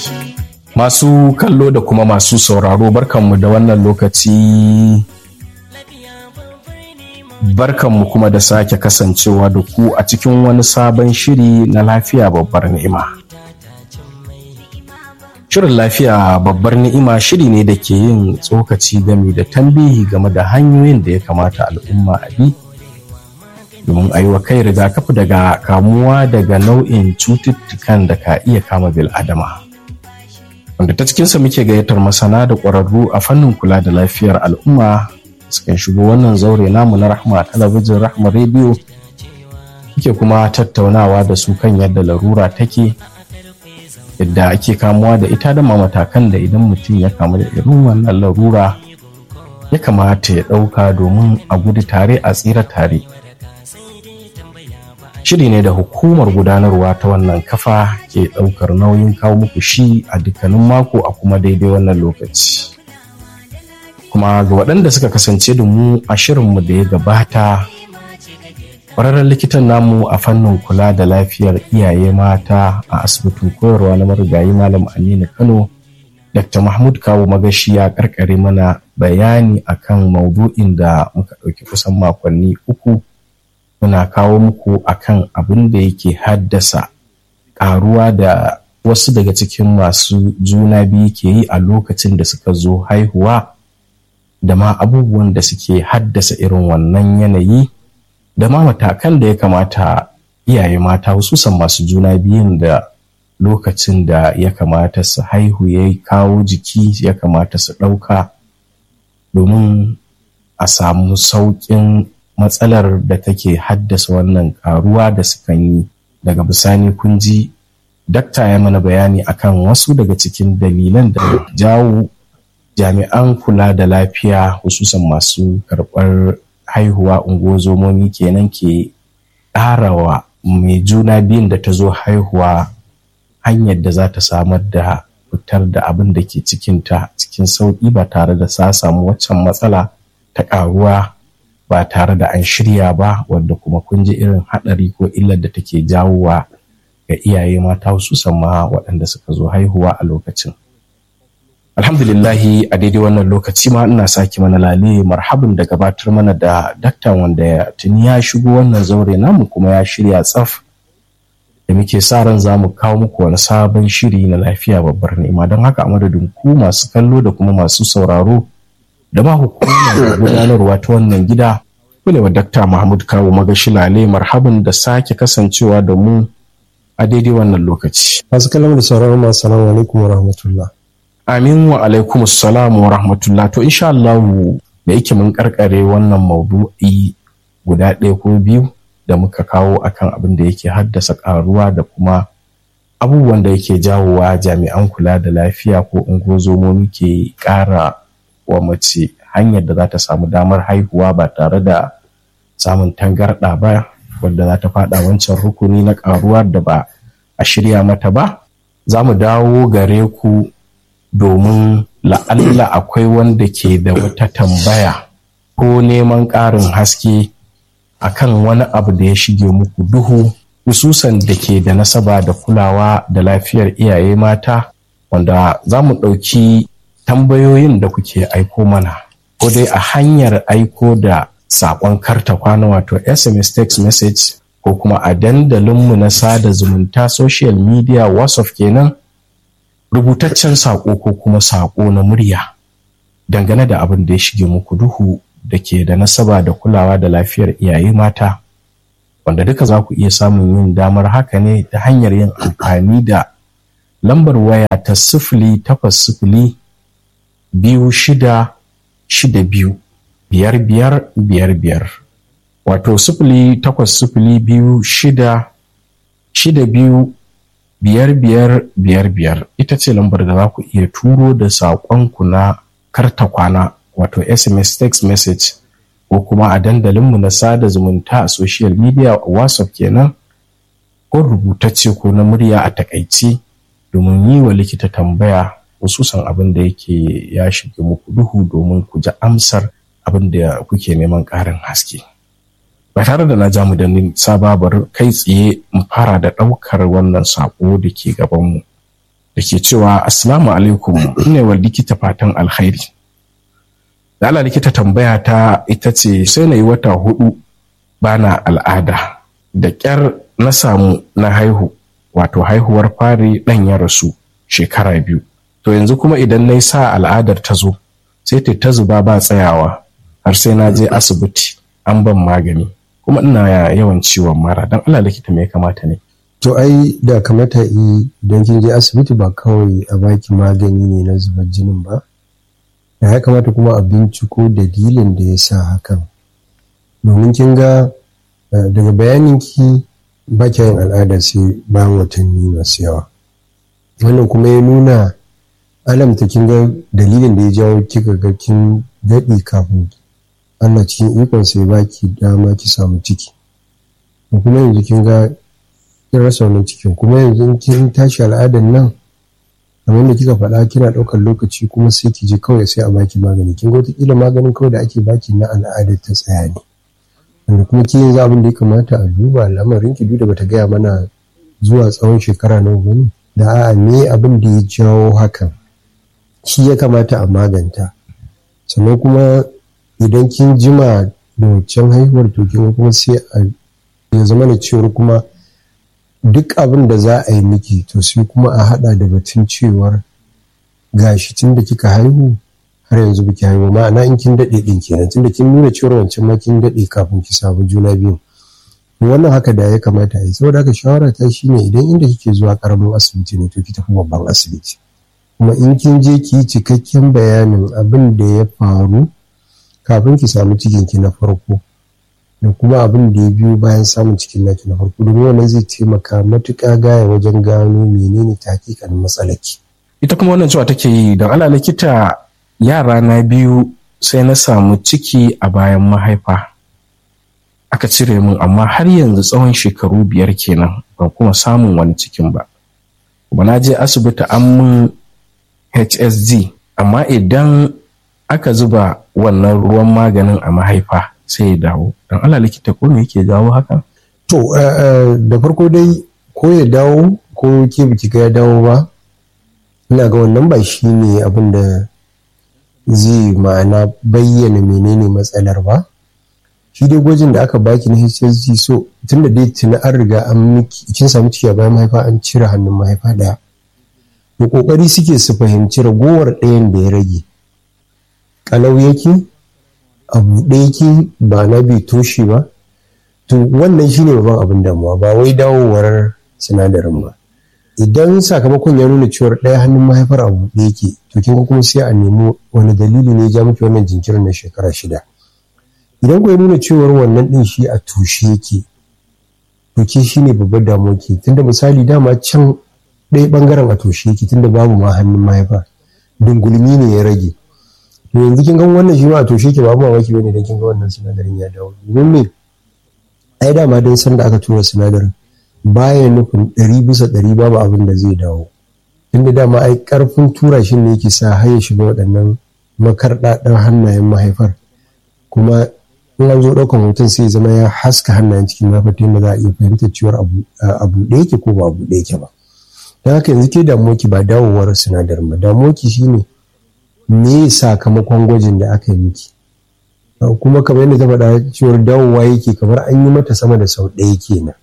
Masu kallo da kuma masu sauraro barkanmu da wannan lokaci barkanmu kuma da sake kasancewa da ku a cikin wani sabon shiri na lafiya babbar ni'ima. Shirin lafiya babbar ni'ima shiri ne da ke yin tsokaci game da tambihi game da hanyoyin da ya kamata al'umma a bi domin a yi wa kai rigakafi daga kamuwa daga nau'in cututtukan da ka iya kama bil'adama. Wanda ta cikinsa muke gayyatar masana da ƙwararru a fannin kula da lafiyar al'umma sukan shigo wannan zaure namu na rahma talabijin rahma rediyo muke kuma tattaunawa da su kan yadda larura take yadda ake kamuwa da ita da ma matakan da idan mutum ya kamu da irin wannan larura ya kamata ya ɗauka domin a gudu tare a tsira tare shiri ne da hukumar gudanarwa ta wannan kafa ke ɗaukar nauyin kawo muku shi a dukkanin mako a kuma daidai wannan lokaci kuma ga waɗanda suka kasance da mu a shirinmu da ya gabata ƙwararren likitan namu a fannin kula da lafiyar iyaye mata a asibitin koyarwa na marigayi malam aminu kano dr mahmud kawo magashi ya karkare mana bayani akan maudu'in da muka ɗauki kusan makonni uku muna kawo muku akan abin da yake haddasa ƙaruwa da wasu daga cikin masu juna biyu ke yi a lokacin da suka zo haihuwa da ma abubuwan da suke haddasa irin wannan yanayi da ma matakan da ya kamata iyaye mata hususan masu juna biyun da lokacin da ya kamata su haihu ya kawo jiki ya kamata su ɗauka domin a samu sauƙin matsalar da take haddasa wannan karuwa da sukan yi daga bisani kun ji dakta ya mana bayani akan wasu daga cikin dalilan da jawo jami'an kula da lafiya hususan masu karɓar haihuwa ungozomomi kenan ke ƙarawa mai juna biyun da ta zo haihuwa hanyar da za ta samar da fitar da abin da ke cikinta cikin sauƙi ba tare da sa samu waccan matsala ta ƙaruwa ba tare da an shirya ba wadda kuma kun ji irin haɗari ko illar da take jawowa ga iyaye mata hususan ma waɗanda suka zo haihuwa a lokacin. alhamdulillahi a daidai wannan lokaci ma ina sake mana lale marhabin da gabatar mana da daktan wanda ya tuni ya shigo wannan zaure namu kuma ya shirya tsaf da muke sa ran za mu kawo muku wani sabon shiri na lafiya babbar nema don haka a madadin ku masu kallo da kuma masu sauraro da ma hukumar gudanarwa ta wannan gida kule wa dakta mahmud kawo magashi lale marhabin da sake kasancewa da mu a daidai wannan lokaci masu kallon da sauraron masu salamu alaikum wa rahmatullah Amin wa alaikum salamu wa rahmatullah to insha Allah da yake mun karkare wannan maudu'i guda ɗaya ko biyu da muka kawo akan abin da yake haddasa ƙaruwa da kuma abubuwan da yake jawowa jami'an kula da lafiya ko ungozomomi ke ƙara wa mace hanyar da za ta samu damar haihuwa ba tare da samun tangarɗa ba wadda za ta faɗa wancan rukuni na ƙaruwa da ba a shirya mata ba za mu dawo gare ku domin la'alla akwai wanda ke da wata tambaya ko neman ƙarin haske akan wani abu da ya shige muku duhu hususan da ke da nasaba da kulawa da lafiyar iyaye mata wanda za mu ɗauki tambayoyin da kuke aiko mana ko dai a hanyar aiko da saƙon karta kwana wato sms text message ko kuma a dandalinmu na sada zumunta social media whatsapp kenan rubutaccen saƙo ko kuma saƙo na murya dangane da abin da ya shige muku duhu da ke da nasaba da kulawa da lafiyar iyaye mata wanda duka za ku iya samun yin damar haka ne ta hanyar yin amfani da lambar waya ta sifili takwas sifili biyu shida shida biyu biyar biyar biyar biyar wato sifili takwas sifili biyu shida shida biyu biyar biyar biyar biyar ita ce lambar da za ku iya turo da saƙonku na karta kwana wato sms text message ko kuma a dandalinmu na sada zumunta a social media whatsapp kenan ko rubutacce ko na murya a takaice domin yi wa likita tambaya hususan abin da yake ya shige muku duhu domin ku ji amsar abin da kuke neman ƙarin haske. ba tare da na ja mu da nisa babar kai tsaye mu fara da ɗaukar wannan saƙo da ke gabanmu da ke cewa assalamu alaikum ne wa likita fatan alkhairi da Allah likita tambaya ta ita ce sai na yi wata hudu bana al'ada da ƙyar na samu na haihu wato haihuwar fari ɗan ya rasu shekara biyu to yanzu kuma idan na yi sa al'adar ta zo sai ta ta zuba ba tsayawa har sai na je asibiti an ban magani kuma ina yawan ciwon mara don Allah likita me ya kamata ne to ai da kamata yi don kin je asibiti ba kawai a baki magani ne na zubar jinin ba da ya kamata kuma a binciko dalilin da ya sa hakan domin kin ga daga bayanin ki ba yin al'ada sai bayan watanni masu yawa wannan kuma ya nuna alamta kin ga dalilin da ya jawo kika ga kin daɗi kafin Allah cikin ikon sai baki dama ki samu ciki kuma yanzu kin ga kin rasa wannan cikin kuma yanzu kin tashi al'adan nan kamar da kika faɗa kina ɗaukar lokaci kuma sai ki je kawai sai a baki magani kin ga wataƙila maganin kawai da ake baki na al'adar ta tsaya ne wanda kuma ki yanzu abin da ya kamata a duba lamarin ki duk da bata gaya mana zuwa tsawon shekara nawa bane da a'a me abin da ya jawo hakan shi ya kamata a maganta sannan kuma idan kin jima da waccan haihuwar to kin kuma sai a ya zama da cewar kuma duk abin da za a yi miki to sai kuma a hada da batun cewar gashi tun da kika haihu har yanzu biki haihu ma'ana in kin daɗe ɗin kenan tun da kin nuna cewar wancan ma kin daɗe kafin ki samu juna biyu wannan haka da ya kamata a yi saboda haka shawara ta shine idan inda kike zuwa karamin asibiti ne to ki tafi babban asibiti kuma in kin je ki yi cikakken bayanin abin da ya faru kafin ki samu cikin ki na farko da kuma abin da ya biyo bayan samun cikin naki na farko domin wannan zai taimaka matuƙa gaya wajen gano menene ta hakikanin matsalaki. ita kuma wannan cewa take yi don ala likita yara na biyu sai na samu ciki a bayan mahaifa aka cire min amma har yanzu tsawon shekaru biyar kenan ban kuma samun wani cikin ba kuma na je asibiti an mun hsg amma idan aka zuba wannan ruwan maganin a mahaifa sai ya dawo don Allah likita ko me yake jawo haka to da farko dai ko ya dawo ko ke biki ga ya dawo ba ina ga wannan ba shi ne abin da zai ma'ana bayyana menene matsalar ba shi dai gwajin da aka baki na HSG so tun da dai tuni an riga an miki kin samu ciki a bayan mahaifa an cire hannun mahaifa daya to kokari suke su fahimci ragowar ɗayan da ya rage kalau yake a buɗe yake ba na bai toshe ba to wannan shine babban abin damuwa ba wai dawowar sinadarin ba idan sakamakon ya nuna cewar ɗaya hannun mahaifar a buɗe yake to kin kuma sai a nemi wani dalili ne ya ja miki wannan jinkirin na shekara shida idan ku ya nuna cewar wannan ɗin shi a tushe yake to ke shine babbar damuwa ke tunda misali dama can ɗaya ɓangaren a tushe yake tunda babu ma hannun mahaifa dungulmi ne ya rage to yanzu kin ga wannan shi ma a toshe ke babu mamaki bane da kin ga wannan sinadarin ya dawo domin me ai dama dan san da aka tura sinadarin baya nufin ɗari bisa ɗari babu abin da zai dawo inda dama ai ƙarfin tura shi ne yake sa har ya shiga waɗannan makarɗaɗɗen hannayen mahaifar kuma in an zo ɗaukan hoton sai zama ya haska hannayen cikin mahaifar ta yadda za a iya fahimtar cewar abu ɗaya yake ko ba abu ɗaya yake ba don haka yanzu ke damuwarki ba dawowar sinadarin ba damuwarki shine me sakamakon gwajin da aka yi miki kuma kamar yadda ta faɗa cewar dawowa yake kamar an yi mata sama da sau ɗaya kenan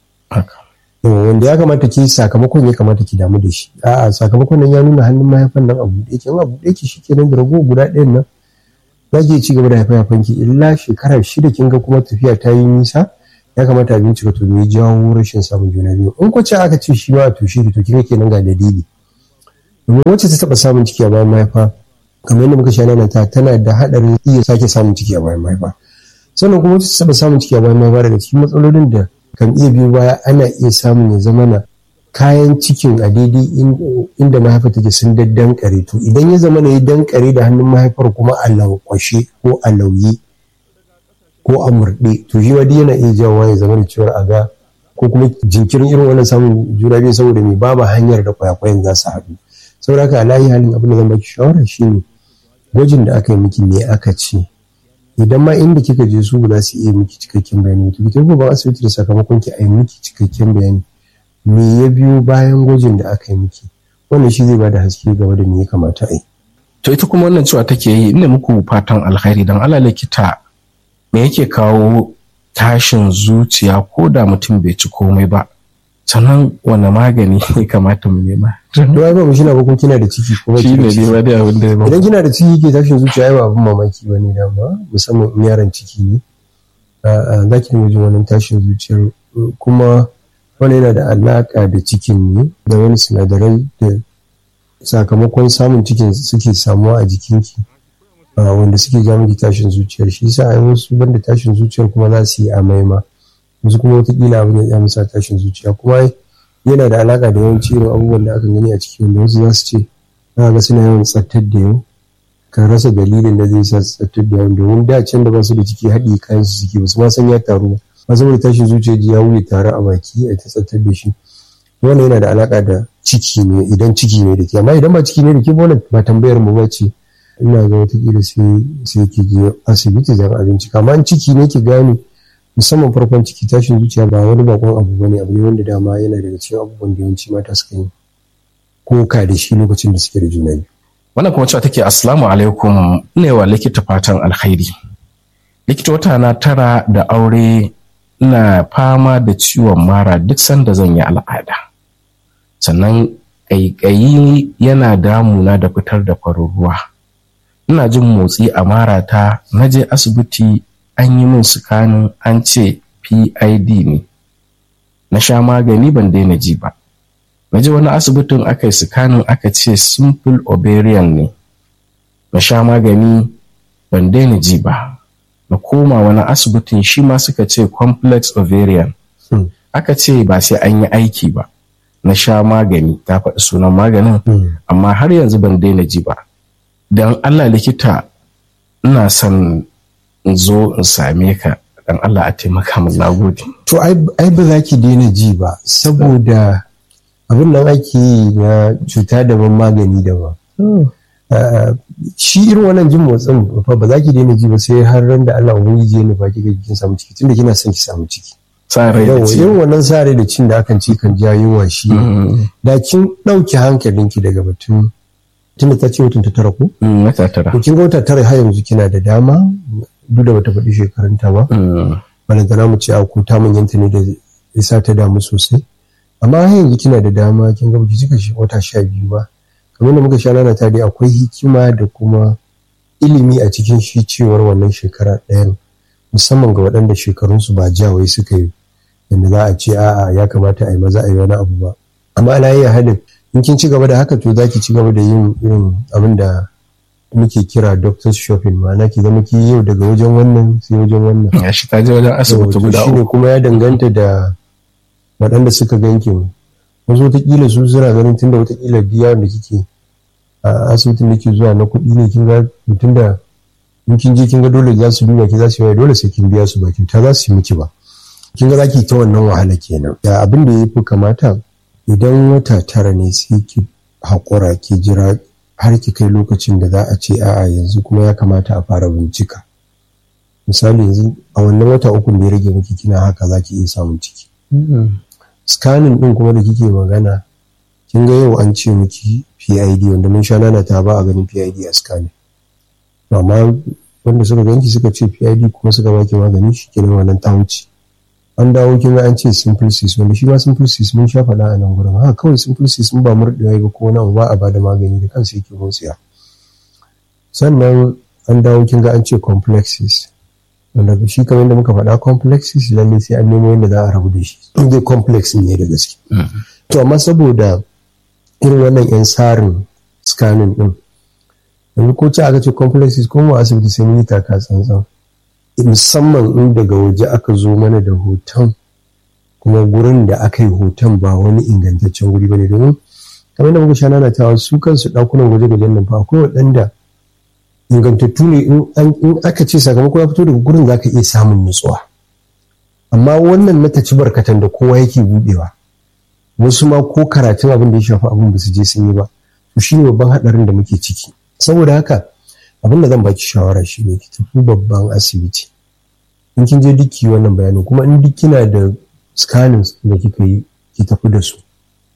wanda ya kamata ki sakamakon ya kamata ki damu da shi a'a sakamakon nan ya nuna hannun mahaifan nan abu ɗaya ke abu ɗaya ke shi kenan da rago guda ɗayan nan za ki ci gaba da haifa haifan ki illa shekara shida kin ga kuma tafiya ta yi nisa ya kamata a bincika to me jawo rashin samun juna biyu in ko ce aka ce shi ma a tushe ki to kin ga kenan ga dalili domin wacce ta taɓa samun ciki a bayan mahaifa kamar yadda muka sha ta tana da haɗarin iya sake samun ciki a bayan mahaifa sannan kuma wacce ta taɓa samun ciki a bayan mahaifa daga cikin matsalolin da kan iya biyu baya ana iya samun ya zama na kayan cikin a daidai inda mahaifa take sun daddankare to idan ya zama na ya dankare da hannun mahaifar kuma a lankwashe ko a lauye ko a murɗe to shi ma yana iya jawowa ya zama da cewar a ga ko kuma jinkirin irin wannan samun juna biyu saboda mai babu hanyar da kwayakwayan za su haɗu saboda haka alayi halin abin da zan baki shawara shine gwajin da aka yi miki me aka ce idan ma inda kika je su ba su iya miki cikakken bayani to kike ba asibiti da sakamakon ki a yi miki cikakken bayani me ya biyo bayan gwajin da aka yi miki wannan shi zai ba da haske game da me ya kamata a yi to ita kuma wannan cewa take yi ina muku fatan alkhairi dan Allah likita me yake kawo tashin zuciya ko da mutum bai ci komai ba sannan wane magani ya kamata mu nema to ai ba mu shina ba ko kina da ciki ko ba shi ne ne wani abin da ya idan kina da ciki ke tashin zuciya ai ba abin mamaki ba ne dama musamman in yaron ciki ne za ki dinga jin wani tashin zuciyar kuma wani yana da alaka da cikin ne da wani sinadarai da sakamakon samun cikin suke samuwa a jikinki wanda suke ja miki tashin zuciyar shi yasa ai wasu banda tashin zuciyar kuma za su yi amai ma wasu kuma watakila abin ya musa tashin zuciya kuma yana da alaka da yawanci irin abubuwan da aka gani a ciki wanda wasu za su ce za ga suna yawan tsattar da yau ka rasa dalilin da zai sa tsattar da yau domin da can da ba su da ciki haɗi kayan su suke ba su ma san ya taru ba saboda tashin zuciya ji ya wuce tare a baki a ta tsattar da shi wannan yana da alaka da ciki ne idan ciki ne da ke amma idan ba ciki ne da ke ba ba tambayar mu ba ce ina ga watakila sai sai ki je asibiti zan abinci amma ciki ne ki gane musamman farkon ciki tashin zuciya ba wani bakon abu bane abu ne wanda dama yana daga cikin abubuwan da yawanci mata suka yi koka da shi lokacin da suke da juna biyu wannan kuma cewa take assalamu alaikum ne wa likita fatan alkhairi likita wata na tara da aure ina fama da ciwon mara duk sanda zan yi al'ada sannan ƙaiƙayi yana damuna da fitar da farin ruwa ina jin motsi a marata na je asibiti an yi min sukanin an ce PID ne. Na sha magani ban daina ji ba. Na je wani asibitin aka yi sukanin aka ce simple ovarian ne. Na sha magani ban daina ji ba. Na koma wani asibitin shi ma suka ce complex ovarian. Hmm. Aka ce ba sai an yi aiki ba. Na sha magani ta faɗi sunan maganin amma har yanzu ban daina ji ba. Don Allah likita ina son in zo in same ka dan Allah a taimaka min nagode. to ai ba za ki daina ji ba saboda abin nan ake yi na cuta daban magani daban Uh, shi irin wannan jin motsin fa ba za ki daina ji ba sai har ran da Allah ubangiji ya nufa kika kin samu ciki tunda kina son ki samu ciki Sa rai da yawa ci. irin wannan sare da cin da akan ci kan ja yunwa shi Mm, da kin ɗauki hankalinki daga batun tunda ta ce watan ta tara ko mm, wata tara. to kin ga wata tara har yanzu kina da dama duk da bata faɗi shekarunta ba Mm, balantana mu ce a ko ta manyanta ne da isa ta damu sosai amma har yanzu kina da dama kin ga baki cika shi wata sha biyu ba kamar da muka sha nana ta dai akwai hikima da kuma ilimi a cikin shi cewar wannan shekara ɗayan musamman ga waɗanda shekarunsu ba jawai suka yi yadda za a ce a'a ya kamata a yi maza a yi wani abu ba amma ala yi halin in kin ci gaba da haka to za ki ci gaba da yin irin abin da muke kira doctor's shopping ma'ana ki zama ki yau daga wajen wannan sai wajen wannan ya shi ta je wajen asibiti to guda shi ne uku. kuma ya danganta da waɗanda suka ganki wasu watakila su suna ganin tunda watakila biya da kike a asibitin da ke zuwa na kuɗi ne kin ga mutum da in kin je kin ga dole za su duba ki za su yi dole sai kin biya su ba kyauta za su yi miki ba kin ga za ki ta wannan wahala kenan da abin da ya fi kamata idan wata tara ne sai ki haƙura ki jira har ki kai lokacin da za a ce a'a yanzu kuma ya kamata a fara bincika misali yanzu a wannan wata uku da ya rage miki kina haka za ki iya samun ciki Mm, scanning din kuma da kike magana kin ga yau an ce miki PID wanda mun sha nana ta ba a ganin PID a scanning To amma wanda suka ganki suka ce PID kuma suka baki magani shi kenan wannan ta wuce an dawo kin ga an ce simple cis wanda shi ma simple cis mun sha faɗa a nan gurin haka kawai simple cis mun ba murɗewa ba ko wani abu ba a bada magani da kansa yake motsiya sannan an dawo kin ga an ce complexes wanda shi kamar da muka faɗa complexes lalle sai an nemo yadda za a rabu da shi in dai complex ne da gaske mm. to amma saboda irin wannan yan tsarin scanning din yanzu ko ci aka ce complexes ko mu asibiti sai mun yi taka tsantsan musamman in daga waje aka zo mana da hoton kuma gurin da aka yi hoton ba wani ingantaccen wuri ba ne domin kamar da muka sha nanatawa su kansu ɗakunan gwaje-gwajen nan fa akwai waɗanda ingantattu ne in an- in aka ce sakamako ya fito daga gurin za ka iya samun nutsuwa amma wannan na taci barkatan da kowa yake budewa wasu ma ko karatun abin da ya shafi abin ba su je sun yi ba to shi ne babban haɗarin da muke ciki saboda haka abin da zan baki shawara shi ne ki tafi babban asibiti in kin je duk ki wannan bayanin kuma in duk kina da scanning da kika yi ki tafi da su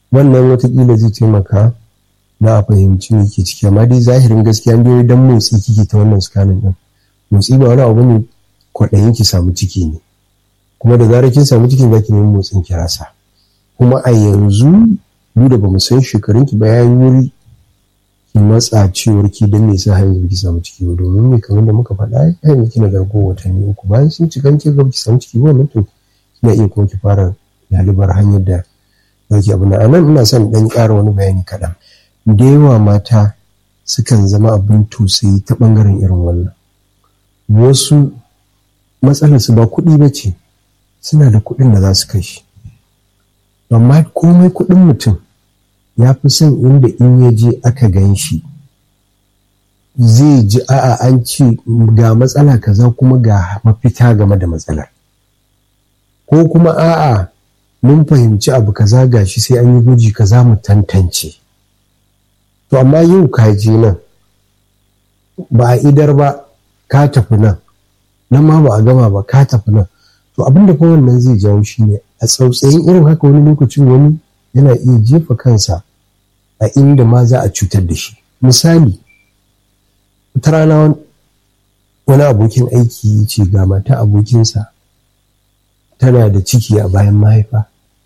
wannan watakila zai taimaka na a fahimci me ke ciki amma dai zahirin gaskiya dai dan motsi kike ta wannan scanning din motsi ba wani abu ne kwaɗayin ki samu ciki ne kuma da zarar kin samu ciki zaki nemi motsin ki rasa kuma a yanzu duk da bamu san shekarun ki ba yayi wuri ki matsa cewar ki dan me yasa yanzu ki samu ciki ba domin me kamar da muka faɗa ai yanzu kina gargo watanni uku bayan sun cikan ki ga ki samu ciki ba wannan to kina iya kuma ki fara lalibar hanyar da zaki abu na nan ina son dan ƙara wani bayani kaɗan da yawa mata sukan zama abin tausayi ta ɓangaren irin wannan wasu matsalarsu ba kuɗi ba ce suna da kuɗin da za su kashe amma komai kuɗin mutum ya fi son inda in ya je aka gan shi zai ji a'a an ce ga matsala kaza kuma ga mafita game da matsalar ko kuma a'a mun fahimci abu kaza gashi sai an yi guji kaza mu tantance to amma yau ka je nan ba a idar ba ka tafi nan nan ma ba a gama ba ka tafi nan to abin da kuma wannan zai jawo shi ne a tsautsayin irin haka wani lokacin wani yana iya jefa kansa a inda ma za a cutar da shi misali wata rana wani abokin aiki ce ga mata abokinsa tana da ciki a bayan mahaifa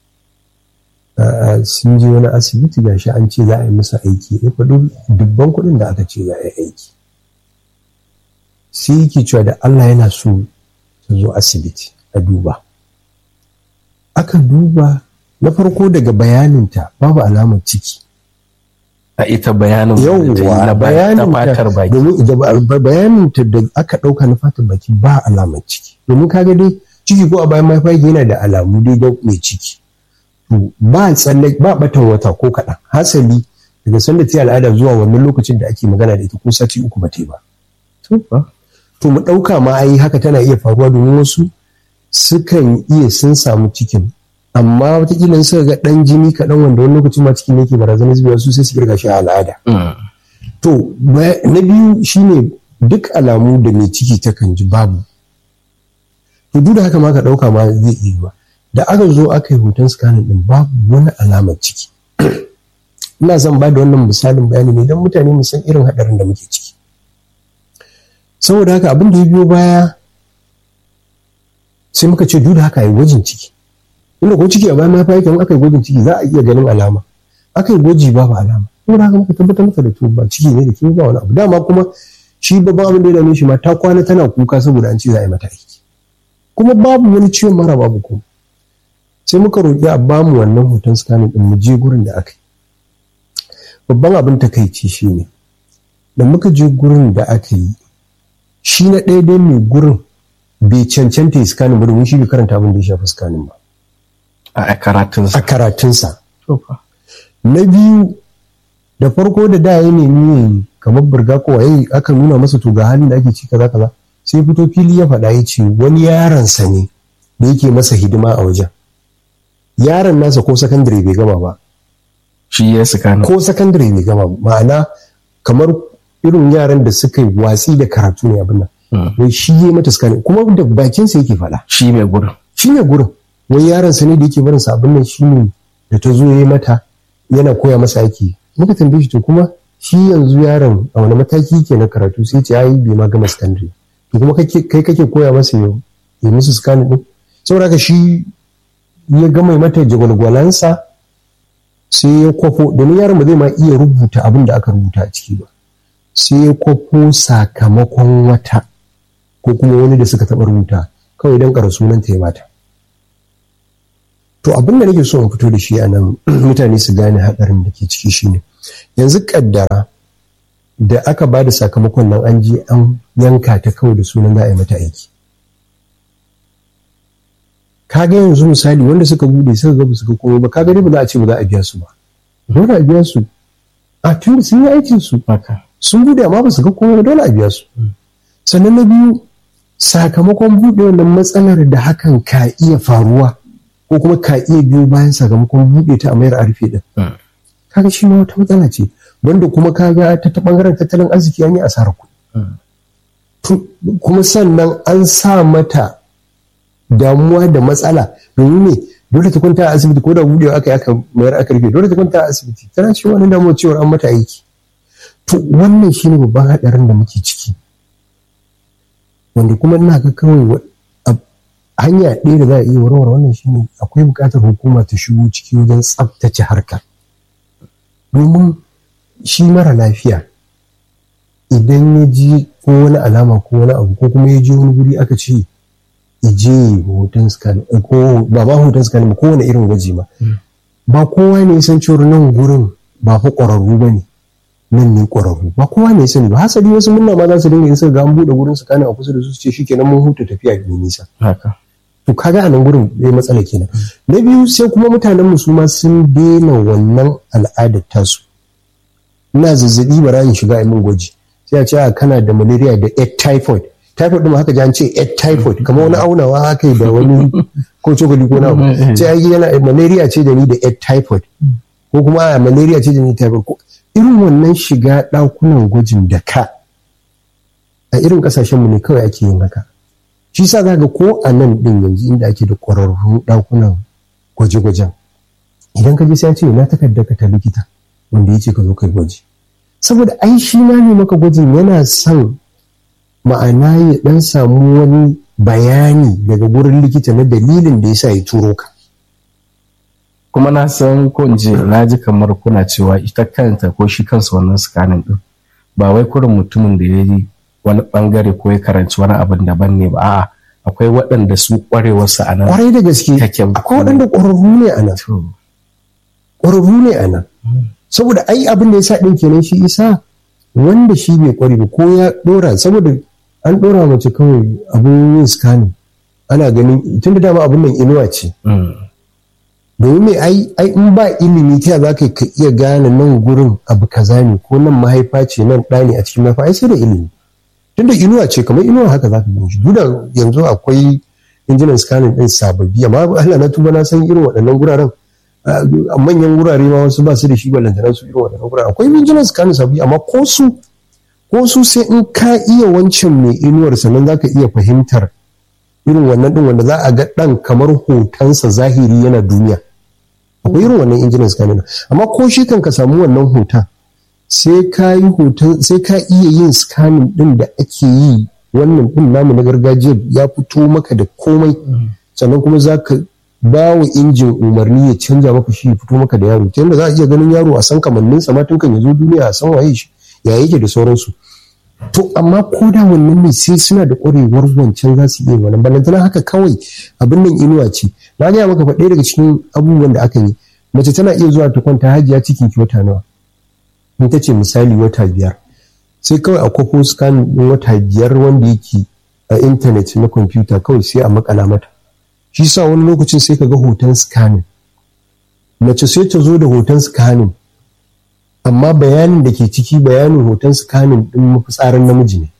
sun je wani asibiti ga shi an ce za a yi masa aiki ya faɗi dubban kuɗin da aka ce za a yi aiki sai yake cewa da Allah yana so ta zo asibiti a duba aka duba na farko daga bayaninta babu alamar ciki a ita bayanin yauwa bayaninta domin bayaninta da aka ɗauka na fatan baki ba alamar ciki domin kaga dai ciki ko a bayan mahaifa yana da alamu dai da mai ciki to ba tsalle ba batan wata ko kaɗan hasali daga sanda ta al'ada zuwa wannan lokacin da ake magana da ita ko sati uku ba ta yi ba to mu ɗauka ma ai haka tana iya faruwa domin wasu sukan iya sun samu cikin amma watakila suka ga ɗan jini kaɗan wanda wani lokacin ma cikin yake barazanar zubewa su sai su kirga shi a al'ada to na biyu shine duk alamu da mai ciki takan ji babu to duk da haka ma ka ɗauka ma zai iya ba da aka zo aka yi hoton scanning din babu wani alamar ciki ina son ba da wannan misalin bayani ne don mutane mu san irin haɗarin da muke ciki saboda haka abin da ya biyo baya sai muka ce duk da haka yi gwajin ciki inda ko ciki a bayan mahaifa yake aka yi gwajin ciki za a iya ganin alama aka yi gwaji babu alama saboda haka muka tabbatar maka da to ba ciki ne da ke ba wani abu dama kuma shi babban abin da ya dame shi ma ta kwana tana kuka saboda an ce za a yi mata aiki kuma babu wani ciwon mara babu kuma sai muka roƙi a bamu wannan hoton scanning din mu je gurin da aka yi babban abin takaici shine da muka je gurin da aka yi shi na ɗaya dai mai gurin bai cancanta ya scanning ba domin shi bai karanta abin da ya shafi scanning ba a karatunsa a karatunsa na biyu da farko da da ya nemi kamar burga ko waye aka nuna masa to ga halin da ake ci kaza kaza sai fito fili ya faɗa ya ce wani yaronsa ne da yake masa hidima a wajen yaron nasa ko sakandare bai gama ba shi ya saka ko sakandare bai gama ba ma'ana kamar irin yaran da suka yi watsi da karatu ne abin nan wai shi ya mata scanning kuma da bakinsa yake faɗa shi mai gurin shi ne gurin wai yaron sa ne da yake barin sa abin nan shi ne da ta zo ya mata yana koya masa aiki muka tambaye shi to kuma shi yanzu yaron a wani mataki yake na karatu sai ce ai bai ma gama secondary to kuma kai kake koya masa yau ya musu scanning din saboda haka shi ya gama mata jagwalgwalansa sai ya kwafo domin yaron ba zai ma iya rubuta abin da aka rubuta a ciki ba sai ya kwafo sakamakon wata ko kuma wani da suka taɓa rubuta kawai don ƙara sunanta ya mata to abin da nake so in fito da shi a nan mutane su gane haɗarin da ke ciki shine yanzu ƙaddara da aka ba da sakamakon nan an je an yanka ta kawai da sunan za a yi mata aiki kaga yanzu misali wanda suka bude suka ga suka koyo ba kaga dai ba za a ce ba za a biya su ba dole a biya su a tun sun yi aikin su sun bude amma ba su ga komai dole a biya su sannan na biyu sakamakon bude wannan matsalar da hakan ka iya faruwa ko kuma ka iya biyo bayan sakamakon bude ta a mayar a rufe din kaga shi ma wata matsala ce wanda kuma kaga ta ta bangaren tattalin arziki an yi asarar kuɗi kuma sannan an sa mata damuwa da matsala domin ne dole ta kwanta a asibiti ko da budewa aka yi aka mayar aka rufe dole ta kwanta a asibiti tana cikin wani damuwa cewar an mata aiki to wannan shine babban haɗarin da muke ciki wanda kuma ina ga kawai hanya ɗaya da za a iya warware wannan shine akwai buƙatar hukuma ta shigo ciki wajen tsaftace harkar domin shi mara lafiya idan ya ji ko wani alama ko wani abu ko kuma ya je wani guri aka ce je hoton scan ko ba ma hoton scan ba kowane irin gwaji ma ba kowa ne san cewar nan gurin ba fa ƙwararru ba ne nan ne ƙwararru ba kowa ne sani ba hasali wasu munna ma za su dinga yin suka ga an buɗe gurin su kana a kusa da su ce shikenan mun huta tafiya da nisa haka to kaga a nan gurin zai matsala kenan na biyu sai kuma mutanen mu su ma sun daina wannan al'adar tasu ina zazzabi bara in shiga a min gwaji sai a ce a kana da malaria da egg typhoid typhoid din haka ji an ce egg typhoid kamar wani aunawa haka da wani ko cokali ko nawa sai ai yana malaria ce da ni da egg typhoid ko kuma a malaria ce da ni typhoid ko irin wannan shiga ɗakunan gwajin da ka a irin ƙasashen mu ne kawai ake yin haka shi sa za ga ko a nan ɗin yanzu inda ake da ƙwararrun ɗakunan gwaje-gwajen idan ka je sai ce na takarda ka ta likita wanda ya ce ka zo kai gwaji saboda ai shi ma ne maka gwajin yana son ma'ana ya dan samu wani bayani daga gurin likita na dalilin da yasa ya turo ka kuma na san ko in je na ji kamar kuna cewa ita kanta ko shi kansa wannan scanning din ba wai kurin mutumin da ya yi wani bangare ko ya karanci wani abin daban ne ba a'a akwai waɗanda su ƙwarewarsu a nan kwarai da gaske take akwai waɗanda ƙwararru ne a nan ƙwararru ne a nan saboda ai abin da ya sa ɗin kenan shi isa wanda shi bai ƙware ba ko ya ɗora saboda an ɗora mace kawai abin yin scanning ana ganin tun da dama abin nan inuwa ce domin mai ai ai in ba ilimi ta za ka iya gane nan gurin abu kaza ne ko nan mahaifa ce nan ɗa ne a cikin mahaifa ai sai da ilimi tun da inuwa ce kamar inuwa haka za ka gani shi duk da yanzu akwai injinan scanning ɗin sababbi amma Allah na tuba na san irin waɗannan guraren a manyan wurare ma wasu ba su da shi ballantana su irin waɗannan guraren akwai injinan scanning sababbi amma ko su ko su sai in ka iya wancan mai inuwar sannan za ka iya fahimtar irin wannan ɗin wanda za a ga ɗan kamar hotonsa zahiri yana duniya akwai irin wannan injinan scanning amma ko shi kan ka samu wannan hoton sai ka yi hoton sai ka iya yin scanning ɗin da ake yi wannan ɗin namu na gargajiya ya fito maka da komai sannan kuma za ka ba wa injin umarni ya canja maka shi ya fito maka da yaro ta yadda za a iya ganin yaro a san kamanninsa ma tun kan ya zo duniya a san waye shi ya yake da sauransu to amma ko da wannan ne sai suna da ƙwarewar wancan za su iya wannan balantana haka kawai abin nan inuwa ce na gaya maka faɗaya daga cikin abubuwan da aka yi mace tana iya zuwa ta kwanta hajiya cikin ki wata nawa in ta ce misali wata biyar sai kawai a kwafo scan ɗin wata biyar wanda yake a intanet na kwamfuta kawai sai a makala mata shi sa wani lokacin sai ka ga hoton scanning mace sai ta zo da hoton scanning amma bayanin da ke ciki bayanin hoton scanning din mafitsarin namiji ne.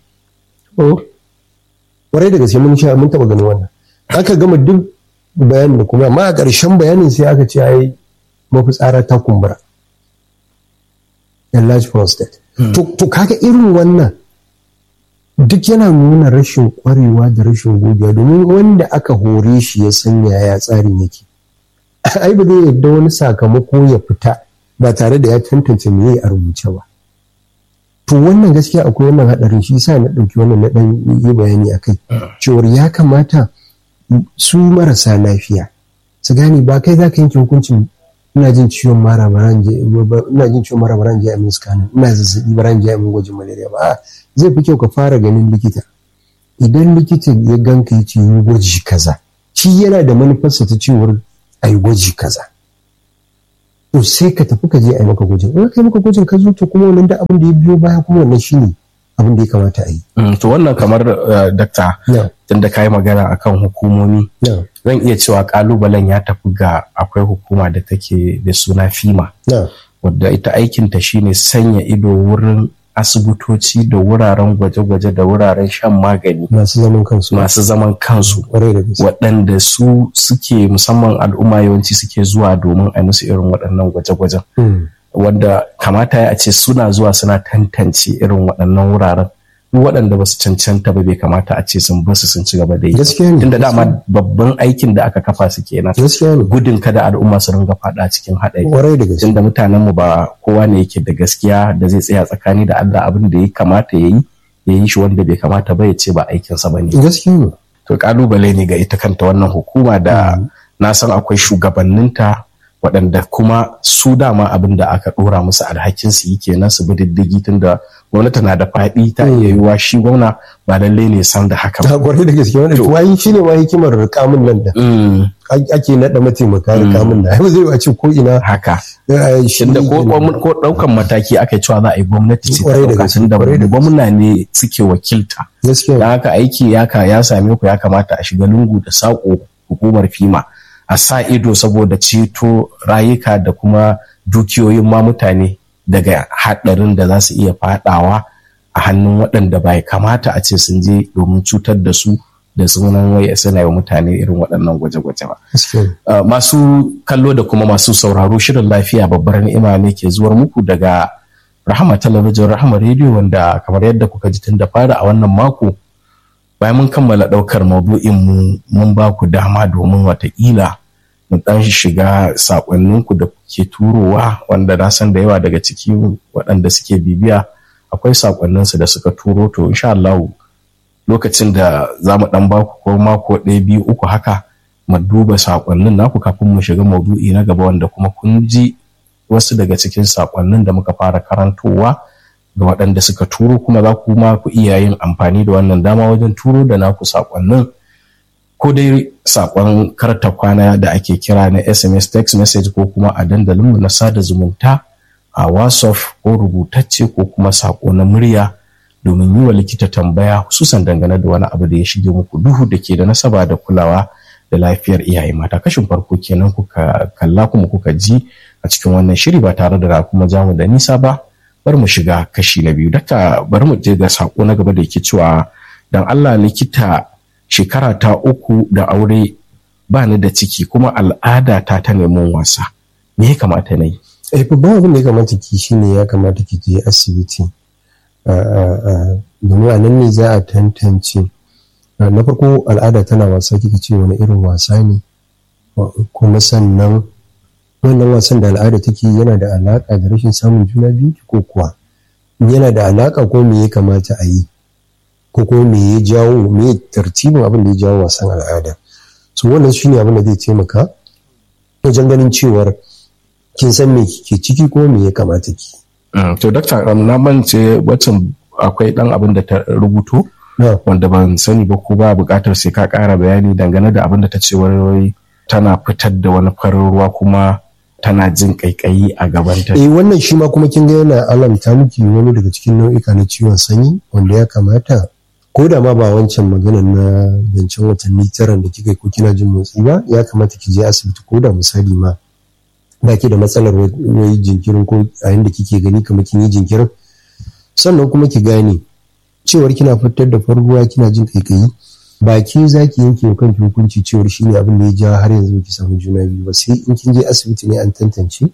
Kwarai da gaske mun sha mun taba ganin wannan. Aka gama duk bayanin da kuma amma a ƙarshen bayanin sai aka ce ai mafitsara ta kumbura. Enlarged prostate. To kaga irin wannan duk yana nuna rashin kwarewa da rashin gogewa domin wanda aka hore shi ya san yaya tsarin yake. Ai ba zai yadda wani sakamako ya fita ba tare da ya tantance me a rubuce ba to wannan gaskiya akwai wannan hadarin shi sa na ɗauki wannan na ɗan yi bayani a kai cewar ya kamata su marasa lafiya su gane ba kai za ka yanke hukuncin ina jin ciwon mara baran je ina jin ciwon mara baran je a min scanning ina zazzabi baran je a min gwajin malaria ba zai fi kyau ka fara ganin likita idan likita ya ganka ya ce yi gwaji kaza shi yana da manufarsa ta cewar a yi gwaji kaza to sai ka tafi ka je a yi maka gwajin in ka yi maka gwajin ka zo to kuma wannan da abin da ya biyo baya kuma wannan shine abin da ya kamata a yi. to wannan kamar dakta tunda ka yi magana akan hukumomi zan iya cewa kalubalen ya tafi ga akwai hukuma da take da suna fima wadda ita aikinta shine sanya ido wurin asibitoci da wuraren gwaje-gwaje da wuraren shan magani masu zaman kansu masu zaman kansu waɗanda su suke musamman al'umma yawanci suke zuwa domin a musu irin waɗannan gwaje-gwajen wanda kamata ya ce suna zuwa suna tantance irin waɗannan wuraren duk waɗanda ba su cancanta ba bai kamata a ce sun basu sun ci gaba da yi gaskiya ne tunda dama babban aikin da aka kafa su kenan gaskiya ne gudun kada al'umma su ringa faɗa cikin haɗari kwarai da gaske tunda mutanen mu ba kowa ne yake da gaskiya da zai tsaya tsakani da Allah abin da ya kamata ya yi ya yi shi wanda bai kamata ba ya ce ba aikinsa ba ne gaskiya ne to kalubale ne ga ita kanta wannan hukuma da na san akwai shugabanninta waɗanda kuma su dama abin da aka ɗora musu alhakin su yi kenan su bi diddigi tunda gwamnati na da faɗi ta iya yiwuwa shi gwamna ba lallai ne san da haka ba. ta kwarai da gaske wannan to wai shine ma hikimar kamun nan da Mm, ake naɗa mataimaka da kamun nan ai zai a ce ko ina haka eh, shi tunda ko ko- ko ɗaukan mataki aka yi cewa za a yi gwamnati ce ta Kwarai da ɗauka gaske, tunda kwarai da gaske. gwamna ne suke wakilta gaskiya don haka aiki ya ka ya same ku ya kamata a shiga lungu da saƙo hukumar fima a sa ido saboda ceto rayuka da kuma dukiyoyin ma mutane daga haɗarin da za su iya faɗawa a hannun waɗanda bai kamata a ce sun je domin cutar da su da sunan wai suna yi wa mutane irin waɗannan gwaje-gwaje ba. gaskiya Uh, masu kallo da kuma masu sauraro shirin lafiya babbar ni'ima ne ke zuwar muku daga rahama talabijin rahama rediyo wanda kamar yadda kuka ji tun da fara a wannan mako bayan mun kammala ɗaukar maudu'in mu mun ba ku dama domin watakila mu ɗan shiga saƙonninku da kuke turowa wanda na san da yawa daga ciki waɗanda suke bibiya akwai saƙonninsu da suka turo to insha Allah lokacin da za mu ɗan baku ko mako ɗaya biyu uku haka mu duba saƙonnin naku kafin mu shiga maudu'i na gaba wanda kuma kun ji wasu daga cikin saƙonnin da muka fara karantowa ga waɗanda suka turo kuma za ku ma ku iya yin amfani da wannan dama wajen turo da naku saƙonnin ko dai saƙon karta kwana da ake kira na sms text message ko kuma a dandalinmu na sada zumunta a whatsapp ko rubutacce ko kuma saƙo na murya domin yi wa likita tambaya hususan dangane da wani abu da ya shige muku duhu da ke da nasaba da kulawa da lafiyar iyaye mata kashin farko kenan kuka kalla kuma kuka ji a cikin wannan shiri ba tare da kuma jamu da nisa ba bari mu shiga kashi na biyu daka bari mu je ga sako na gaba da yake cewa dan Allah likita shekara ta uku da aure ba ni da ciki kuma al'ada ta ta neman wasa me ya kamata na yi eh babban abin da ya kamata ki shine ya kamata ki je asibiti domin a nan ne za a tantance na farko al'ada tana wasa kika ce wani irin wasa ne kuma sannan wannan wasan da al'ada take yana da alaka da rashin samun juna biyu ko kuwa yana da alaka ko me ya kamata a yi ko kuma me ya jawo me ya tartibin abin da ya jawo wasan al'ada so wannan shine abin da zai taimaka wajen ganin cewar kin san me ke ciki ko me ya kamata ki to dakta na mance wacin akwai dan abin da ta rubuto wanda ban sani ba ko ba bukatar sai ka kara bayani dangane da abin da ta ce wai tana fitar da wani farin ruwa kuma tana jin kaikayi a gabanta. Eh wannan shi ma kuma kin ga yana alamta miki wani daga cikin nau'ika na ciwon sanyi wanda ya kamata ko da ma ba wancan magana na zancen watanni tara da kika ko kina jin motsi ba ya kamata ki je asibiti ko da misali ma ba ki da matsalar wai jinkirin ko a yanda kike gani kamar kin yi jinkirin sannan kuma ki gane cewar kina fitar da farruwa kina jin kaikayi ba ke za ki yanke wa kanki hukunci cewar shi ne abin da ya ja har yanzu ki samu juna biyu ba sai in kin je asibiti ne an tantance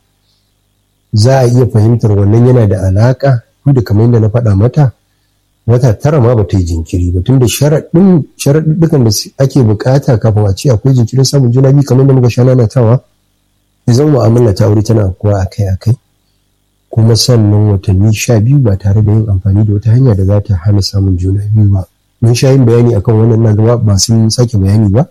za a iya fahimtar wannan yana da alaka da kamar yadda na faɗa mata wata tara ma ba ta yi jinkiri ba tunda sharaɗin sharaɗin da ake bukata kafin a ce akwai jinkirin samun juna biyu kamar yadda muka sha nanatawa ya zama mu'amala ta aure tana kuwa akai-akai kuma sannan watanni sha biyu ba tare da yin amfani da wata hanya da za ta hana samun juna biyu ba mun sha yin bayani akan wannan na gaba ba sun sake bayani ba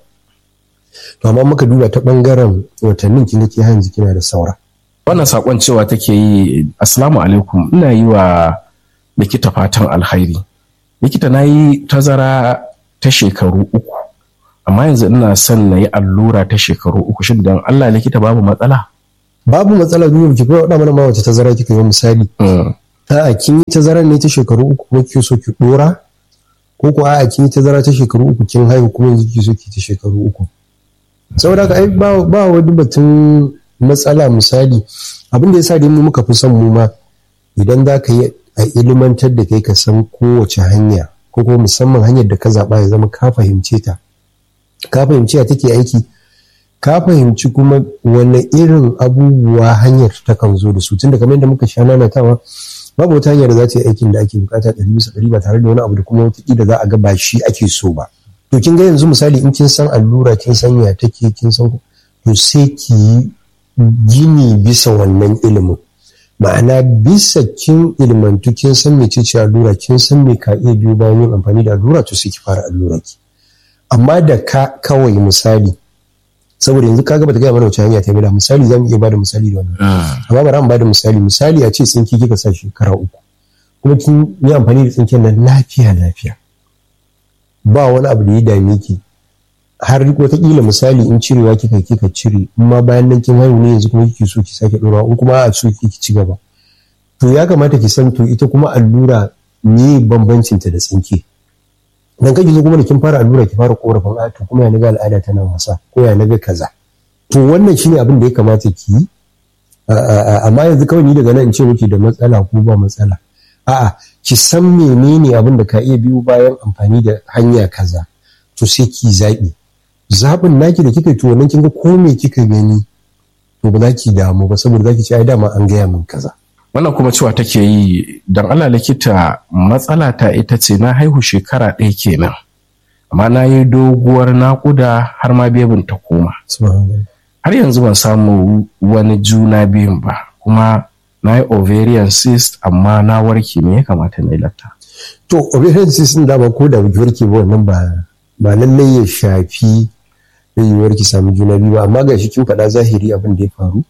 to amma muka duba ta bangaren watannin kin ke yanzu kina da saura wannan sakon cewa take yi assalamu alaikum ina yi wa likita fatan alhairi likita na yi tazara ta shekaru uku amma yanzu ina son na yi allura ta shekaru uku shi don Allah likita babu matsala babu matsala duk ki ko mana ma wace tazara kika yi misali a'a kin yi tazarar ne ta shekaru uku ko kike so ki dora ko ko a'a kin yi tazara ta shekaru uku kin haihu kuma yanzu kike so ki ta shekaru uku saboda haka ai ba ba wani batun matsala misali abin da yasa dai mu muka fi son mu ma idan za ka yi a ilimantar da kai ka san kowace hanya ko kuma musamman hanyar da ka zaɓa ya zama ka fahimce ta ka fahimci ya take aiki ka fahimci kuma wani irin abubuwa hanyar ta kan zo da su tunda kamar yadda muka sha nanatawa babu wata hanya da za ta yi aikin da ake bukata ɗari bisa ɗari ba tare da wani abu da kuma wata da za a ga ba shi ake so ba to kin ga yanzu misali in kin san allura kin san ya take kin san to sai ki yi gini bisa wannan ilimin ma'ana bisa kin ilmantu kin san mece ce allura kin san me ka iya biyo bayan yin amfani da allura to sai ki fara allura ki amma da ka kawai misali saboda yanzu kaga bata gaya mana wace hanya ta da misali zamu iya bada misali da wannan amma bari mu bada misali misali a ce tsinki kika sa shekara uku kuma kin yi amfani da tsinken nan lafiya lafiya ba wani abu da ya dame ki har wataƙila misali in cirewa kika kika cire in ma bayan nan kin haihu ne yanzu kuma kike so ki sake ɗorawa in kuma a so ki ci gaba to ya kamata ki san to ita kuma allura ne bambancin ta da tsinke dan kake zo kuma da kin fara allura ki fara korafin a to kuma ya naga al'ada tana wasa ko ya naga kaza to wannan shine abin da ya kamata ki yi amma yanzu kawai ni daga nan in ce miki da matsala ko ba matsala a'a ki san menene abin da ka iya biyo bayan amfani da hanya kaza to sai ki zaɓi zaɓin naki da kika to wannan kin ga ko me kika gani to ba za ki damu ba saboda za ki ce ai dama an gaya min kaza wannan kuma cewa take yi don Allah likita matsala ta ita ce na haihu shekara ɗaya kenan amma na yi doguwar naƙuda har ma bebin ta koma har yanzu ban samu wani juna biyun ba kuma na yi ovarian cyst amma na warke me ya kamata na yi latta to ovarian cyst din dama ko da baki warke ba wannan ba ba lallai ya shafi yiwuwar ki samu juna biyu ba amma gashi kin faɗa zahiri abin da ya faru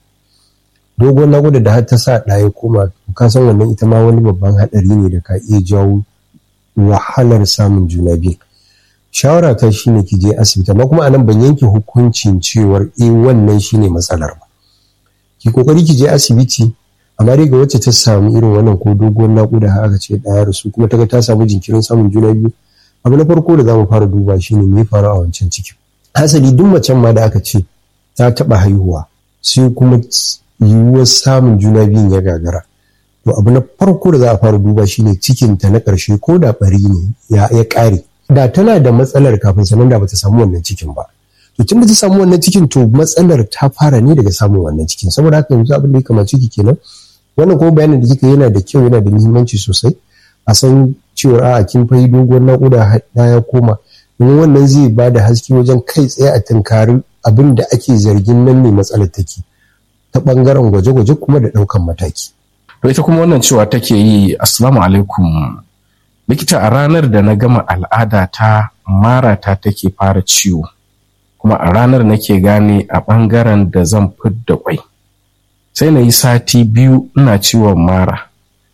dogon nakuda da har ta sa ɗaya koma ka san wannan ita ma wani babban haɗari ne da ka iya jawo wahalar samun juna biyu shawara ta shine ki je asibiti amma kuma anan ban yanke hukuncin cewar eh wannan shine matsalar ba ki kokari ki je asibiti amma dai ga wacce ta samu irin wannan ko dogon nakuda har aka ce ɗaya rasu kuma ta ga ta samu jinkirin samun juna biyu abu na farko da za mu fara duba shine me faru a wancan cikin hasali duk macen ma da aka ce ta taɓa haihuwa sai kuma yiwuwar samun juna biyun ya gagara to abu na farko da za a fara duba shine cikinta na ƙarshe ko da ɓari ne ya ƙare da tana da matsalar kafin sanan da bata samu wannan cikin ba to tun da ta samu wannan cikin to matsalar ta fara ne daga samun wannan cikin saboda haka yanzu abin da ya kamace ki kenan wannan kuma bayanin da kika yana da kyau yana da muhimmanci sosai a san cewa a kin fayi doguwar naƙuda ya koma domin wannan zai ba da haske wajen kai tsaye a tunkari abin da ake zargin nan ne matsalar take ta bangaren gwaje-gwaje kuma da ɗaukan mataki. To ita kuma wannan cewa take yi assalamu alaikum likita a ranar da na gama al'ada ta mara ta take fara ciwo kuma a ranar nake gane a bangaren da zan fidda kwai sai na yi sati biyu ina ciwon mara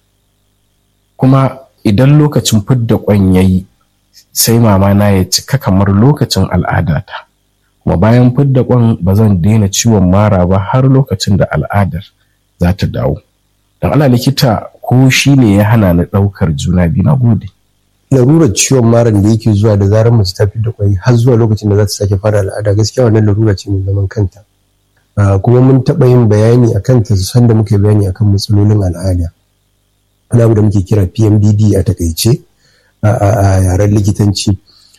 kuma idan lokacin fidda kwan ya yi sai mama na ya cika kamar lokacin al'adata kuma bayan fidda kwan ba zan daina ciwon mara ba har lokacin da al'adar za ta dawo don ala likita ko shi ne ya hana ni ɗaukar juna biyu na gode larurar ciwon maran da yake zuwa da zarar mace ta fidda kwai har zuwa lokacin da za ta sake fara al'ada gaskiya wannan larura ce mai zaman kanta kuma mun taɓa yin bayani a kanta sanda muke bayani akan matsalolin al'ada wani abu da muke kira pmdd a takaice a yaren likitanci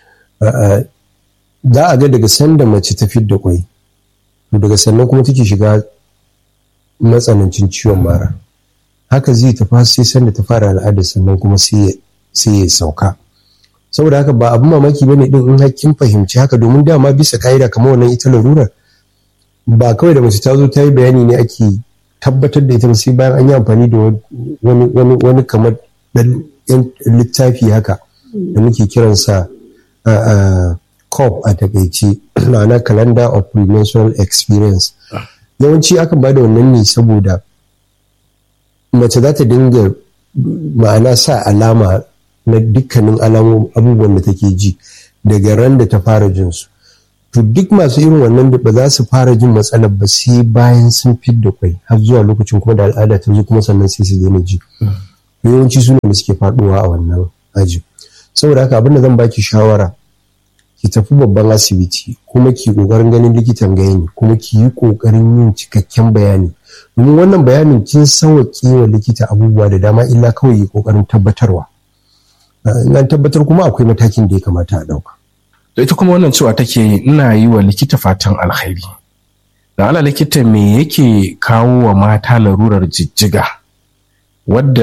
za a ga daga sanda mace ta fidda kwai daga sannan kuma take shiga matsanancin ciwon mara haka zai tafi sai sanda ta fara al'ada sannan kuma sai ya sauka saboda haka ba abin mamaki ba ne din in hakkin fahimci haka domin dama bisa ka'ida kamar wannan ita larurar ba kawai da mace ta zo ta yi bayani ne ake tabbatar da ita sai bayan an yi amfani da wani kamar dan littafi haka da muke kiransa COP a takaice ma'ana calendar of premenstrual experience yawanci akan ba da wannan ne saboda mace za ta dinga ma'ana sa alama na dukkanin alamomin abubuwan da take ji daga ran da ta fara jin su to duk masu irin wannan da ba za su fara jin matsalar ba sai bayan sun fidda kwai har zuwa lokacin kuma da al'ada ta zo kuma sannan sai su daina ji yawanci su ne da suke faduwa a wannan aji saboda haka abin da zan baki shawara ki tafi babban asibiti kuma ki kokarin ganin likitan gayani kuma ki yi kokarin yin cikakken bayani domin wannan bayanin kin sauwaƙe wa likita abubuwa da dama illa kawai yi kokarin tabbatarwa in an tabbatar kuma akwai matakin da ya kamata a ɗauka. da ita kuma wannan cewa take ina yi wa likita fatan alkhairi da ala likita me yake kawo wa mata larurar jijjiga wadda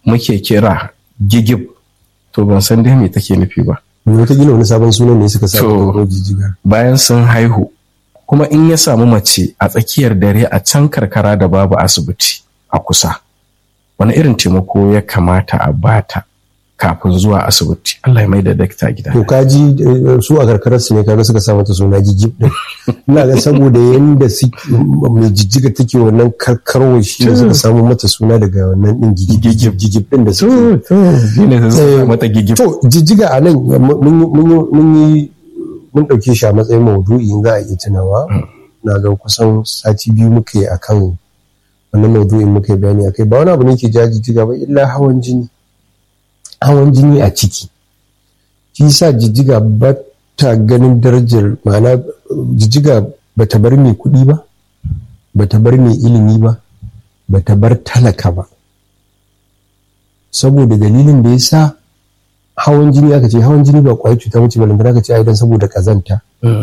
muke kira gigib to ban san dai me take nufi ba wataƙila wani sabon sunan ne suka sa To. ko jijjiga bayan sun haihu kuma in ya samu mace a tsakiyar dare a can karkara da babu asibiti a kusa wani irin taimako ya kamata a bata kafin zuwa asibiti Allah ya mai da dakta gida to kaji eh, su a karkarar su ne kaga suka sa mata suna jijjib din ina ga saboda yanda su mai jijjiga take wannan karkarwa shi ne suka samu mata suna daga wannan din jijjib jijjib din da suke to to shine sai suka Eh, mata gigib To jijjiga a nan mun yi- mun yi- mun yi mun ɗauke shi a matsayin maudu'i in za a iya tunawa na ga kusan sati biyu muka yi akan wannan maudu'in muka yi bayani akai ba wani abu ne ke ja jijjiga ba illa hawan jini hawan jini a ciki shi sa jijjiga ba ta ganin darajar ma'ana jijjiga ba ta bar mai kuɗi ba ba ta bar mai ilimi ba ba ta bar talaka ba saboda dalilin da ya sa hawan jini aka ce hawan jini ba kwayar cuta mace balantana aka ce ai dan saboda kazanta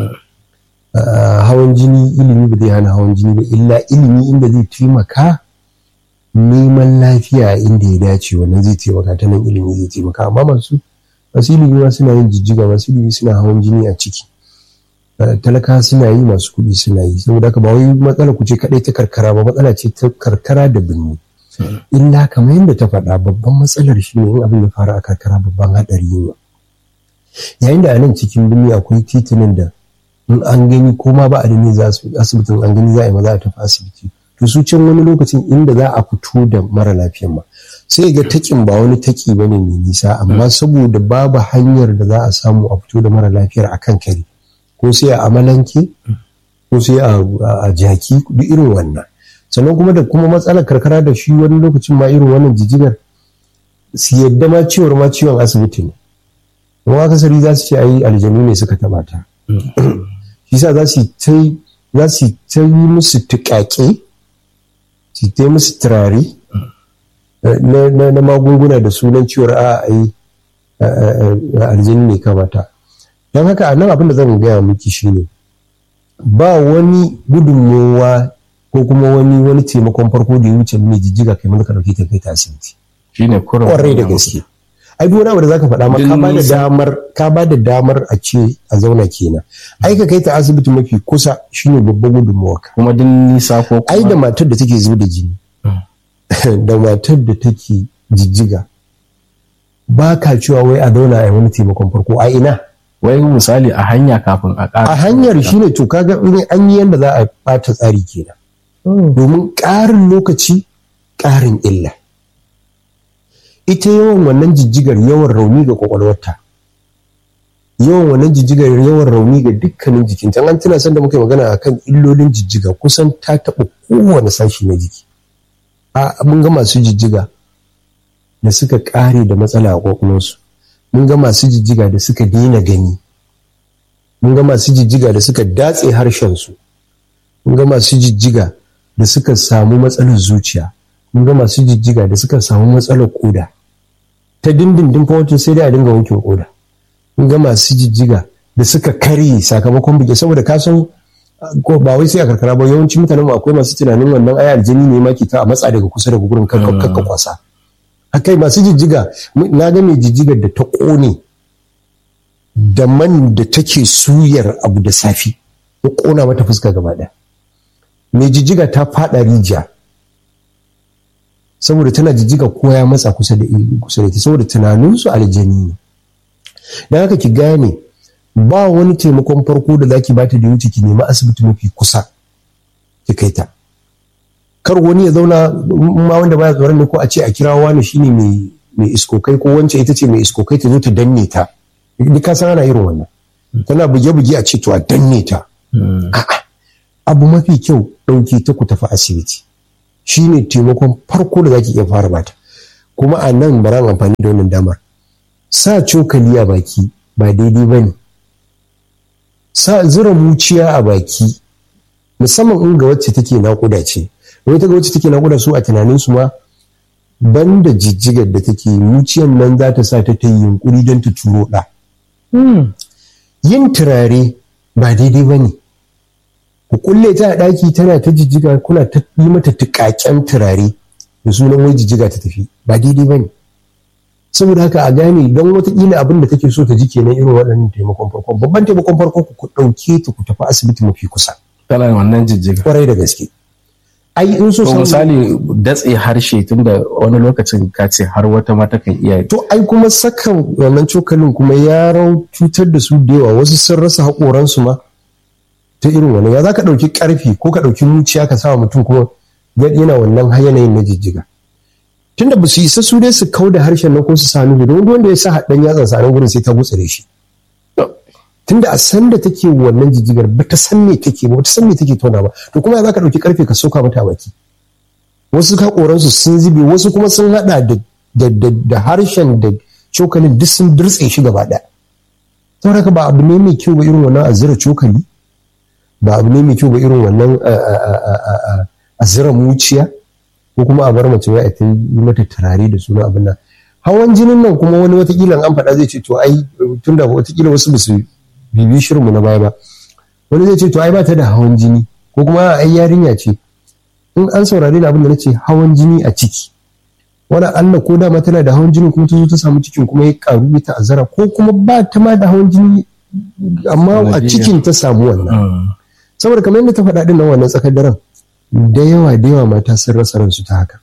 Ah, hawan jini ilimi ba zai hana hawan jini ba illa ilimi inda zai taimaka neman lafiya inda ya dace wannan zai taimaka ta nan ilimi zai taimaka amma masu masu ilimi ma suna yin jijjiga masu ilimi suna hawan jini a ciki Ah, talaka suna yi masu kuɗi suna yi saboda haka ba wai matsala ku ce kaɗai ta karkara ba matsala ce ta karkara da birni illa kamar yadda ta faɗa babban matsalar shi ne in abin ya faru a karkara babban haɗari ne yayin da a nan cikin birni akwai titunan da in an gani ko ma ba a da ne za su asibitin an gani za a yi maza a tafi asibiti to su can wani lokacin inda za a fito da mara lafiyan ma sai ga takin ba wani taki bane mai nisa amma saboda babu hanyar da za a samu a fito da mara lafiyar a kan kare ko sai a amalanke ko sai a a jaki duk irin wannan sannan kuma da kuma matsalar karkara da shi wani lokacin ma irin wannan jijigar su yadda ma ciwon ma ciwon asibiti ne kuma akasari za su ce ai aljanu ne suka taba ta shi sa za su ta za su ta yi musu tuƙaƙe su ta yi musu turare na, na, na magunguna da sunan ciwon a ai aljini ne kamata don haka a nan abin da zan gaya miki shine ba wani gudunmowa ko kuma wani wani taimakon farko da ya wuce mai jijjiga kai mana ka dauke ta kai ta asibiti shine kurin kwarai da gaske ai duk wani abu da zaka faɗa ma ka ba da damar ka ba da damar a ce a zauna kenan ai ka kai ta asibiti mafi kusa shine babban gudunmawa kuma din nisa ko kuma ai da matar da take zuba da jini da matar da take jijjiga ba ka cewa wai a zauna a wani taimakon farko a ina wai misali a hanya kafin a ƙara a hanyar shine to kaga in an yi yanda za a bata tsari kenan domin ƙarin lokaci ƙarin illa ita yawan wannan jijjigar yawan rauni ga kwakwalwarta yawan wannan jijjigar yawan rauni ga dukkanin jikinta an tuna san da muka yi magana akan illolin jijjiga kusan ta taɓa kowane sashi na jiki a mun ga masu jijjiga da suka ƙare da matsala a kwakwalwarsu mun ga masu jijjiga da suka daina gani mun ga masu jijjiga da suka datse harshensu mun ga masu jijjiga da suka samu matsalar zuciya mun ga masu jijjiga da suka samu matsalar koda ta dindindin fa wacce sai dai a dinga wankin koda mun ga masu jijjiga da suka karye sakamakon buge saboda ka san ko ba wai sai a karkara ba yawanci mutanen mu akwai masu tunanin wannan aya aljini ne ma ke ta a matsa daga kusa daga gurin kakka kwasa akai masu jijjiga na ga mai jijjigar da ta kone da man da take suyar abu da safi ya kona mata fuska gaba ɗaya mai jijjiga ta fada rijiya saboda tana jijjiga ko ya matsa kusa da kusa da ita saboda tunaninsu aljani ne don haka ki gane ba wani taimakon farko da zaki bata da wuce ki nemi asibiti mafi kusa ki kai ta kar wani ya zauna ma wanda baya tsoron ne ko a ce a kira wani shine mai mai iskokai ko wance ita ce mai iskokai ta zo ta danne ta duk ka san ana irin wannan tana buge-buge a ce to a danne ta a'a abu mafi kyau ɗauke ta ku tafi asibiti shi ne taimakon farko da zaki iya fara bata kuma a nan bara amfani da wannan damar sa cokali a baki ba daidai ba ne sa zura muciya a baki musamman in ga wacce take naƙuda ce wata ga wacce take naƙuda su a tunanin su ma banda jijjigar da take muciyan nan za ta sa ta ta yi yunkuri don ta turo ɗa yin turare ba daidai ba ne ku kulle ta a ɗaki tana ta jijjiga kuna ta yi mata tuƙaƙen turare da sunan wai jijjiga ta tafi ba ba daidai ba ne saboda haka a gane don watakila abin da take so ta ji kenan irin waɗannan taimakon farko babban taimakon farko ku ɗauke ta ku tafi asibiti mafi kusa tana wannan jijjiga kwarai da gaske ai in so to misali datse harshe tunda wani lokacin ka ce har wata mata kan iya to ai kuma saka wannan cokalin kuma ya rau cutar da su da yawa wasu sun rasa haƙoransu ma ta irin wannan ya za ka ɗauki ƙarfi ko ka ɗauki muciya ka sa mutum kuma yana wannan yanayin na jijjiga tunda ba su isa su dai su kau da harshen nan ko su sami don wanda ya sa haɗin yatsan sa nan gurin sai ta gutsire shi tunda a san da take wannan jijjigar ba ta san me take ba ta san me take tona ba to kuma za ka ɗauki karfe ka soka mata baki wasu haƙoransu sun zube wasu kuma sun haɗa da harshen da cokalin duk sun dirtse shi gaba ɗaya saboda haka ba abu ne mai kyau ba irin wannan a zira cokali ba abu ne mai kyau ba irin wannan a zira muciya ko kuma a bar mace wai a ta yi mata turare da suna abin nan hawan jinin nan kuma wani watakila an faɗa zai ce to ai tunda watakila wasu basu bibi shirinmu na baya ba wani zai ce to ai ba ta da hawan jini ko kuma ai yarinya ce in an saurare da abin da nace hawan jini a ciki wani Allah ko dama tana da hawan jini kuma ta zo ta samu cikin kuma ya karu ya ta'azzara ko kuma ba ta ma da hawan jini amma a cikin ta samu wannan saboda kamar yadda ta faɗa din nan wannan tsakar daren da yawa da yawa mata sun rasa ransu ta haka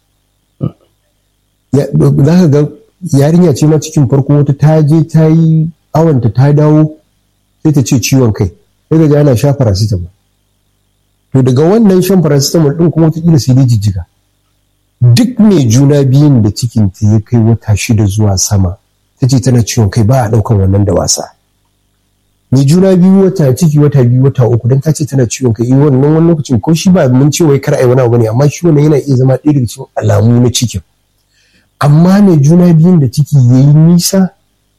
za ka ga yarinya ce ma cikin farko wata ta je ta yi awanta ta dawo sai ta ce ciwon kai sai ga ana sha paracetamol to daga wannan shan paracetamol din kuma wata sai dai jijjiga duk mai juna biyun da cikin ta ya kai wata shida zuwa sama ta ce tana ciwon kai ba a ɗaukan wannan da wasa mai juna biyu wata ciki wata biyu wata uku don ta ce tana ciwon kai wannan wani lokacin ko shi ba mun ce wai kar ai wani abu ne amma shi wannan yana iya zama ɗaya daga cikin alamu na cikin amma mai juna biyun da ciki ya yi nisa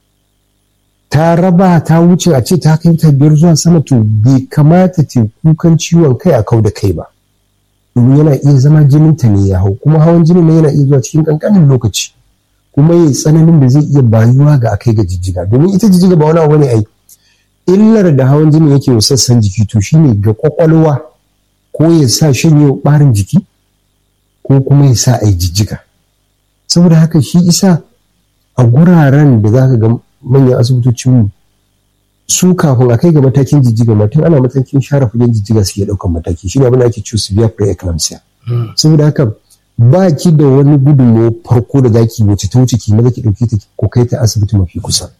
ta raba ta wuce a ce ta kai ta biyar zuwa sama to bai kamata ta kukan ciwon kai a kau da kai ba domin yana iya zama jinin ta ne ya hau kuma hawan jinin ne yana iya zuwa cikin kankanin lokaci kuma yayi tsananin da zai iya bayuwa ga akai ga jijjiga domin ita jijjiga ba wani abu ne ai illar da hawan jini yake wa sassan jiki to shine ga kwakwalwa ko ya sa shanye barin jiki ko kuma ya sa ai jijjiga saboda haka shi isa a guraren da za ka ga manyan asibitocinmu su kafin a kai ga matakin jijjiga mutum ana matakin share fagen jijjiga suke daukan mataki shi ne abin da ake cewa severe preeclampsia saboda haka ba ki da wani gudunmawa farko da zaki wace ta wuce ki maza ki dauke ta ko kai ta asibiti mafi kusa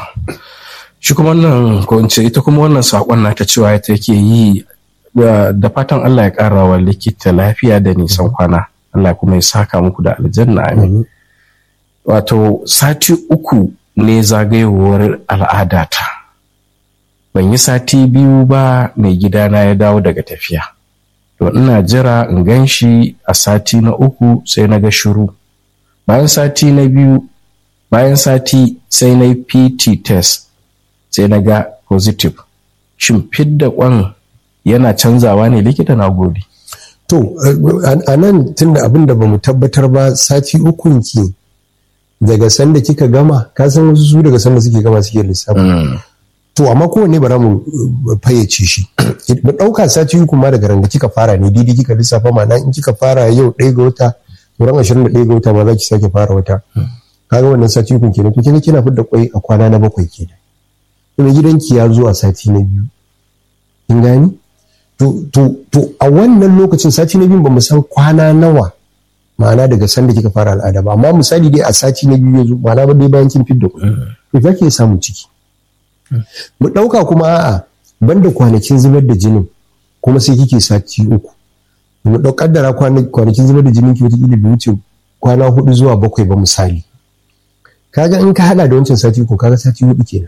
shi kuma wannan ko in ce ita kuma wannan sakon nata cewa ita yake yi da fatan Allah ya kara wa likita lafiya da nisan kwana Allah kuma ya saka muku da aljanna amin wato sati uku ne zagayowar al'adata ban yi sati biyu ba mai gidana ya dawo daga tafiya to ina jira in gan shi a sati na uku sai na ga shiru bayan sati na biyu bayan sati sai na yi pt test sai na ga positive shin fidda kwan yana canzawa ne likita na gode to a nan tunda abin da ba mu tabbatar ba sati ukun ki daga sanda kika gama ka san wasu su daga sanda suke gama suke lissafi to amma kowanne bara mu fayyace shi mu ɗauka sati uku ma daga ranga kika fara ne didi kika lissafa ma'ana in kika fara yau ɗaya ga wata ran ashirin da ɗaya ga wata ma za ki sake fara wata kaga wannan sati uku kenan to kina kina fidda kwai a kwana na bakwai kenan kuma gidanki ya zo a sati na biyu kin gani to to to a wannan lokacin sati na biyu ba mu san kwana nawa ma'ana daga sanda kika fara al'ada ba amma misali dai a sati na biyu ya zo ma'ana ba dai bayan kin fidda kwai to za ki samun ciki mu ɗauka kuma a'a banda kwanakin zubar da jinin kuma sai kike sati uku mu ɗau kaddara kwanakin zubar da jinin ki wataƙila bai wuce kwana hudu zuwa bakwai ba misali kaga in ka hada da wancan sati uku kaga sati hudu kenan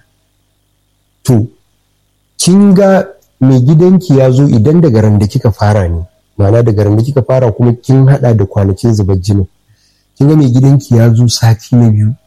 to kin ga mai gidanki ya zo idan daga ran da kika fara ne ma'ana daga ran da kika fara kuma kin hada da kwanakin zubar jinin kin ga mai gidanki ya zo sati na biyu